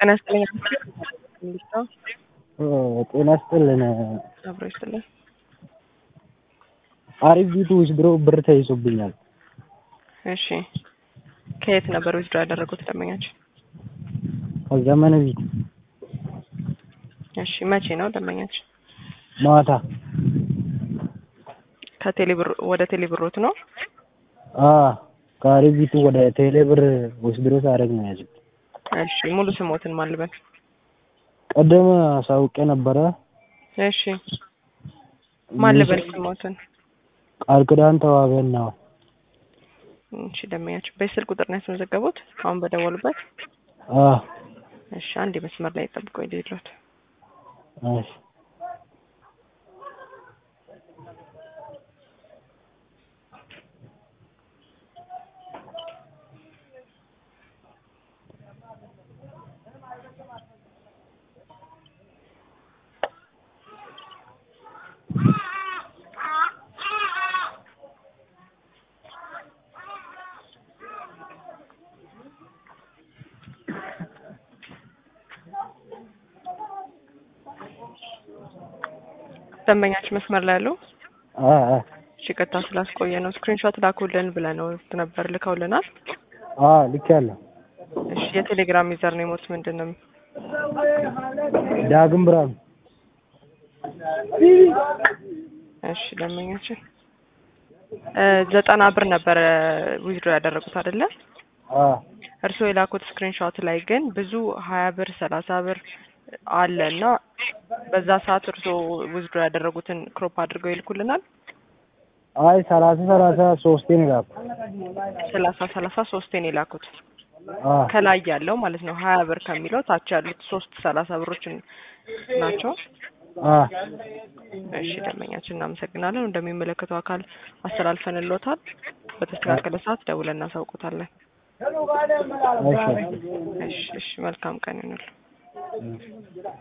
ጤና ይስጥልኝ። እንዴት ነው? ጤና ይስጥልን። አብሮ ይስጥልን። አሪፍ ቢቱ ውስድሮ ብር ተይዞብኛል። እሺ ከየት ነበር ዊዝድሮ ያደረጉት ደንበኛችን? ከዘመነ ቢት እሺ መቼ ነው ደንበኛችን? ማታ ከቴሌብር ወደ ቴሌብሮት ነው? አ ከአሪፍ ቢቱ ወደ ቴሌ ብር ውስድሮ ሳደርግ ነው ያዙት። እሺ ሙሉ ስሞትን ማን ልበል? ቀደም አሳውቄ ነበረ። እሺ ማን ልበል ስሞትን? ቃል ኪዳን ተዋበን ነው። እሺ ደንበኛችን በስልክ ቁጥር ነው ያስመዘገቡት አሁን በደወሉበት? አ እሺ አንድ መስመር ላይ ጠብቆ ይደሉት። እሺ ደንበኛችን መስመር ላይ ያለው አ አ እሺ ቀጥታ ስላስቆየ ነው ስክሪንሾት ላኩልን ብለነው ነበር ልከውልናል። አ ልኬያለሁ። እሺ የቴሌግራም ዩዘር ኔሞት ምንድን ነው? ዳግም ብርሃኑ እሺ ደንበኛችን እ ዘጠና ብር ነበረ ዊዝድሮ ያደረጉት አይደለ? አ እርስዎ የላኩት ስክሪንሾት ላይ ግን ብዙ ሀያ ብር ሰላሳ ብር አለ እና በዛ ሰዓት እርስዎ ዊዝድሮ ያደረጉትን ክሮፕ አድርገው ይልኩልናል። አይ ሰላሳ ሰላሳ ሶስቴ ነው የላኩት። ሰላሳ ሰላሳ ሶስቴን የላኩት አ ከላይ ያለው ማለት ነው ሀያ ብር ከሚለው ታች ያሉት ሶስት ሰላሳ ብሮችን ናቸው። አ እሺ ደንበኛችን እናመሰግናለን። እንደሚመለከተው አካል አስተላልፈንልዎታል። በተስተካከለ ሰዓት ደውለን እናሳውቁታለን። እሺ እሺ እሺ መልካም ቀን ይሁንልዎ።